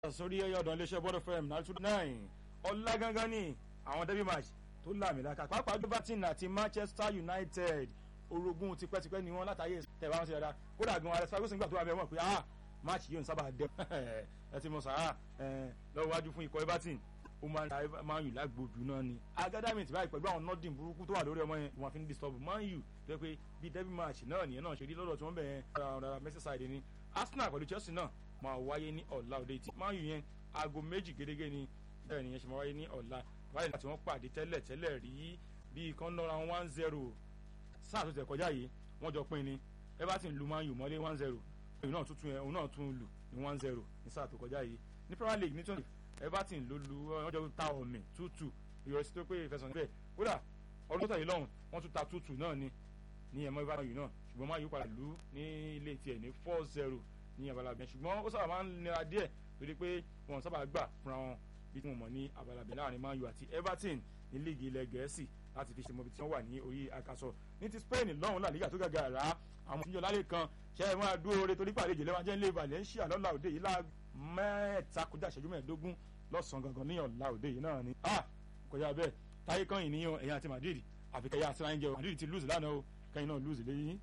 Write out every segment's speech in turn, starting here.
sórí ẹyọ ọdún iléeṣẹ́ bọ́dọ̀ fm nine two nine ọlá gangan ni àwọn derby match tó làmìlaka pàápàá everton àti manchester united orogún tipẹ́tipẹ́ ni wọ́n látàyè tẹ̀wá wọn sí dáadáa kódà gan alex ferguson gbà tó wà bẹ́ẹ̀ mọ̀ pé ah match yóò ń sábà dẹ ẹ ti mọ sàrà lọ́wọ́ wájú fún ikọ̀ everton ó máa ń ta man u lágbójú náà ni agadami ti báyìí pẹ̀lú àwọn nọ́ọ̀dìn burúkú tó wà lórí ọmọ yẹn wọn fi ń disturb man u tó yẹ pé bí derby match náà nìyẹn náà ṣe rí lọ́dọ̀ tí wọ́n bẹ̀ yẹn ọ̀rọ̀ merseyside ni arsenal pẹ̀lú chelsea náà máa wáyé ní ọ̀la òde tí man u yẹn aago méjì gẹ́gẹ́ ni bẹ́ẹ̀ nìyẹn ṣe máa wáyé ní ọ̀la báyìí láti wọ́n pàdé tẹ́lẹ̀ tẹ́lẹ̀ rí bí kan náà one zero sáà tó tẹ̀ kọjá yìí wọ́n jọ pín ni everton lu man u mọ́lé one zero òun náà tún òun náà tún lù ní one zero ní sáà tó kọjá yìí ní premier league ní twenty everton ló lu wọ́n jọ ta ọ̀mì two two ìrọsí tó pé ìfẹsọ̀n bẹ́ẹ̀ kódà ọdún tó tẹ̀lé lọ́hùn wọ́n tún ta two two náà ni ní ẹ̀mọ́ everton yìí náà ṣùgbọ́n man u padà lù ní ilé tiẹ̀ ní four zero ní abalabẹ ṣùgbọ́n ó sábà máa ń nira díẹ̀ torí pé wọn sábà gbà fúnra wọn bí wọn mọ̀ ní abalabẹ láàrin man u àti everton ní líìgì ilẹ̀ gẹ̀ẹ́sì láti fi ṣe mọ́bi tí wọ́n wà ní orí àkàsọ̀ ní ti spain lọ́hùn làlígà tó gàgà rà á àwọn òṣìṣẹ́ lálẹ́ kan ṣe é máa dúró re torí pàdé ìjìnlẹ̀ wọn jẹ́ ilé valencia lọ́la òde yìí lá mẹ́ta kọjá ìṣẹ́jú mẹ́ẹ̀ẹ́dógún lọ́sàn-án gangan ní ọ̀la òde yìí náà ni ah kọjá bẹ́ẹ̀ táyé kan yìí níyàn ẹ̀yìn àti madrid àfikẹ́yà àti ránjẹ madrid ti lose lánàá o kẹ́yìn náà lose lẹ́yìn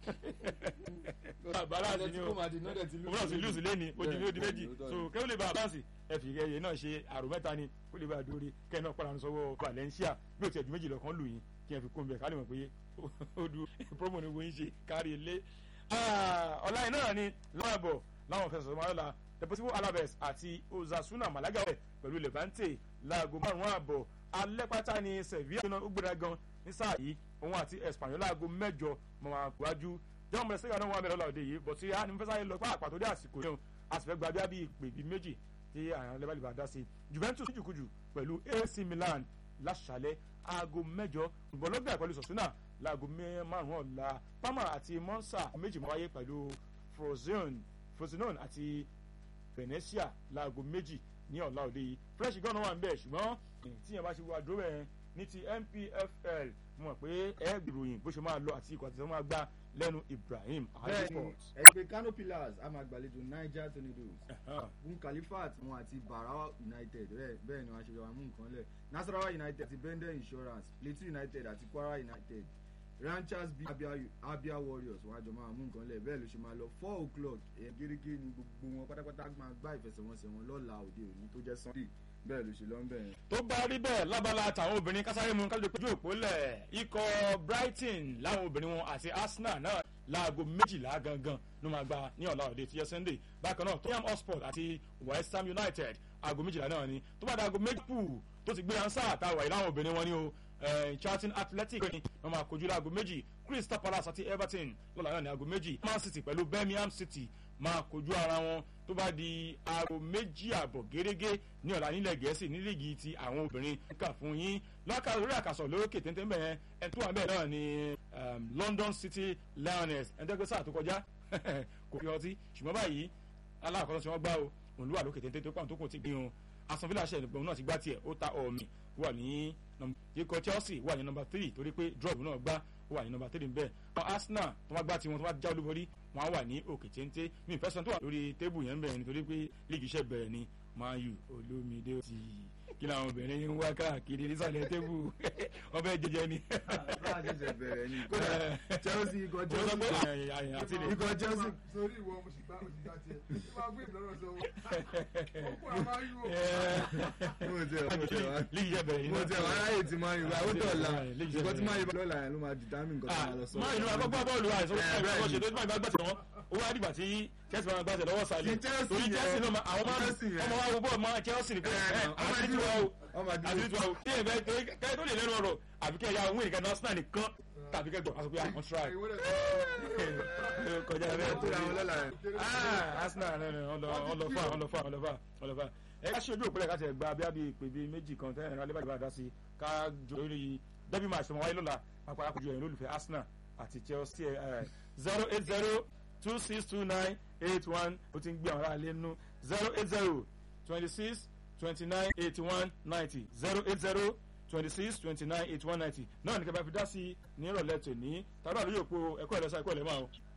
balance ni o òun náà ti lose lẹ́ni ojú ní odi méjì so kẹ́wọ́n lè ba balance ẹ̀fì ẹ̀yẹ náà ṣe àrò mẹ́ta ni kó lè ba dórí kẹ́yìn náà pàdánù sọ́wọ́ valencia bí o ti ẹ̀jú méjì lọ́kàn lù yín kí ẹ fi kún bẹ́ẹ̀ ká lè mọ̀ pé ó du promo ni wọ́n ń ṣe kárí ilé. ọ̀la yìí náà ni láwọn ẹ̀bọ̀ láwọn fẹsẹ̀ sọ̀rọ̀ deportivo alaves àti osasuna malaga wẹ̀ pẹ̀lú levante láago márùn-ún àbọ̀ alẹ́ pátá ni sevilla ó gbéra gan ní sáà yìí òun àti espanyol láago mẹ́jọ mọ̀ àgbájú john mọ̀ sẹ́yìn náà wà mẹ́rin lọ́la òde yìí bọ̀ tí a ní fẹ́sàyè lọ pàápàá tó dé àsìkò yẹn a sì fẹ́ gba bíi bíi ìpè bíi méjì tí àwọn lẹ́bàlì bá dá sí juventus jùkújù pẹ̀lú ac milan láṣàlẹ̀ aago mẹ́jọ bọ̀lọ́gbà pẹ̀lú sọ̀túnà láago márùn-ún ọ̀la parma àti monza méjì máa wáyé pẹ̀lú frosinone àti venetia láago méjì ní ọ̀la òde yìí fresh gan náà wà ń bẹ̀ ṣùgbọ́n tíyẹn bá ṣe wá dúró bẹ́ẹ̀ ní ti npfl mo mọ̀ pé ẹ gbìròyìn bó ṣe máa lọ àti ikọ̀ àti ìṣẹ́ máa gbá lẹ́nu ibrahim ahmed sports. ẹgbẹ́ kano pillars a máa gbàlejò niger tornadoes bun khalifat wọn àti barawa united bẹ́ẹ̀ ni wọ́n ṣe wà mú nǹkan lẹ̀ nasarawa united àti bender insurance plateau united àti kwara united ranchers bíi abia, abia warriors wọn àjọ máa mú nǹkan lẹ̀ bẹ́ẹ̀ ló ṣe máa lọ four o'clock gẹ́gẹ́ ni gbogbo wọn pátápátá máa gbá ìfẹsẹ̀wọnsẹ̀ wọn lọ́la òde òní tó jẹ́ sunday bẹ́ẹ̀ ló ṣe lọ ń bẹ̀ yẹn. tó bá rí bẹ́ẹ̀ lábala àtàwọn obìnrin kásáré mu kájọ péjú òpó lẹ̀ ikọ̀ brighton láwọn obìnrin wọn àti arsenal náà láago méjìlá gangan ló máa gba ní ọ̀la òde tíyẹ sunday bákan náà tottenham hotspur àti west ham united aago méjìlá náà ni tó bá da aago méjì pù tó ti gbé ansa àtàwà ìlànà obìnrin wọn ni o charlton athletic ni wọn máa kojú láago méjì crystal palace àti everton lọ́la náà ní aago méjì man city pẹ̀lú birmingham city máa kojú ara wọn tó bá di aago méjì àbọ̀ gẹ́gẹ́ ní ọ̀la nílẹ̀ gẹ̀ẹ́sì ní líìgì ti àwọn obìnrin kà fún yín lọ́kà lórí àkàsọ̀ lókè téńté bẹ́ẹ̀ ẹ̀ tó wà bẹ́ẹ̀ náà ni london city lioness ẹ̀ńtẹ́gbẹ́ sáà tó kọjá kò fi ọtí ṣùgbọ́n báyìí aláàkọ́sọ́ tí wọ́n gbá o òun ló wà lókè téńté tó pàǹ tó kò ti gbìn o aston villa ṣe ìgbọ̀n náà ti gbá tiẹ̀ ó ta ọ̀mì wà ní ikọ̀ chelsea wà ní nọmba three torí pé drop náà gbá ó wà ní nọmba three bẹ́ẹ̀ àwọn arsenal tó wá gbá tiwọn tó wá já olúborí wọn á wà ní òkè téńté mi ìfẹ́ sọ́n tó wà lórí tébù yẹn bẹ̀rẹ̀ nítorí pé líìgì iṣẹ́ bẹ̀rẹ̀ ni man u olómìdé ti kí làwọn obìnrin ń wá káàkiri nísàlẹ̀ tébù wọ́n fẹ́ jẹjẹ ni. bá a ṣẹ̀ṣẹ̀ bẹ̀rẹ̀ ni kódà chelsea ikọ̀ chelsea ikọ̀ chelsea. sórí ìwọ mo sì gbá mo sì gbá tiẹ̀ tí wọ́n gbé ìlọrọ sọ wọ́n kó a máa yú o. mo tẹ mo tẹ wá líìgì iṣẹ́ bẹ̀rẹ̀ mo tẹ wá láyè tí máa ń yọ àwọn dọ̀la ìkọ́ tí máa yọ lọ́la yẹn ló máa determine nǹkan tó máa lọ sọ. máa inú agbọ́gbọ́ bọ́ọ̀lù àìsàn ó ṣe tó máa gbàgbà tí wọ́n ó wá dìgbà tí chelsea máa gbàgbà lọ́wọ́ sálẹ̀ torí chelsea náà àwọn máa ọmọ wa wo bọ́ọ̀ máa chelsea ni pé àti tí wọ́n o àti tí wọ́n o tí èèyàn kẹ́ tó lè lẹ́nu ọ̀rọ̀ àbí kẹ́ ya òun ìrìnkà arsenal nìkan tàbí kẹ́ gbọ́ àsopẹ́ àwọn try kọjá bẹ́ẹ̀ tó ní arsenal ọlọ́fà ọlọ́fà ọlọ́fà ọlọ́fà ẹ ká ṣe ojú òpínlẹ̀ ká tẹ̀ gba abíyá bíi ìpè bíi méjì kan tẹ́lẹ̀ náà lébàdìbà dá sí ká jọ lórí dẹ́bí máa ṣe wọn wáyé lọ́la pápá akojú ẹ̀yìn olùfẹ́ arsenal àti chelsea zero eight zero two six two nine eight one ó ti ń gbé àwọn aráàlú nínú zero eight zero twenty six twenty nine eighty one ninety zero eight zero twenty six twenty nine eighty one ninety náà ní kí a bá fi dá sí ní ìrọ̀lẹ́ tòní tàbí àlóyè òpó ẹ̀kọ́ ìlẹ́sà ẹ̀kọ́ ìlẹ́mọ̀ àwọn